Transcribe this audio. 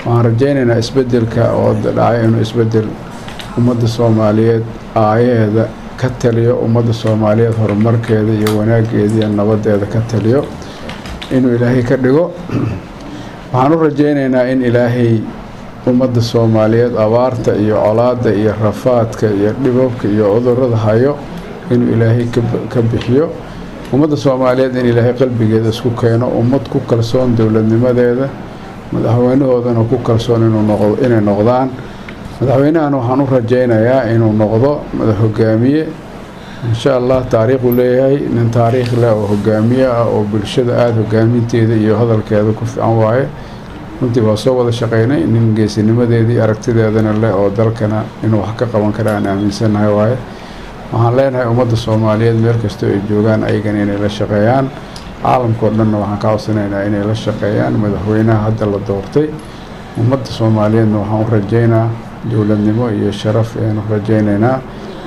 waxaan rajaynaynaa isbedelka oo dhacay inuu isbedel ummadda soomaaliyeed aayaheeda ka taliyo ummadda soomaaliyeed horumarkeeda iyo wanaageeda iyo nabadeeda ka taliyo inuu ilaahay ka dhigo waxaan u rajaynaynaa in ilaahay ummadda soomaaliyeed abaarta iyo colaadda iyo rafaadka iyo dhibabka iyo cudurada hayo inuu ilaahay ka bixiyo ummadda soomaaliyeed in ilaahay qalbigeeda isku keeno ummad ku kalsoon dowladnimadeeda madaxweynahoodana ku kalsoon inay noqdaan madaxweynahana waxaan u rajaynayaa inuu noqdo madax hogaamiye insha allah taariikhuu leeyahay nin taariikh leh oo hogaamiye ah oo bulshada aada hogaaminteeda iyo hadalkeeda ku fiican waaye runtii waa soo wada shaqeynay nin geesinimadeedii aragtideedana leh oo dalkana inuu wax ka qaban kara aan aaminsannahay waaye waxaan leenahay ummadda soomaaliyeed meel kastoo ay joogaan ayagana inay la shaqeeyaan caalamkao dhanna waxaan ka codsanaynaa inay la shaqeeyaan madaxweynaha hadda la doortay ummadda soomaaliyeedna waxaan u rajaynaa dowladnimo iyo sharaf ayaanu rajaynaynaa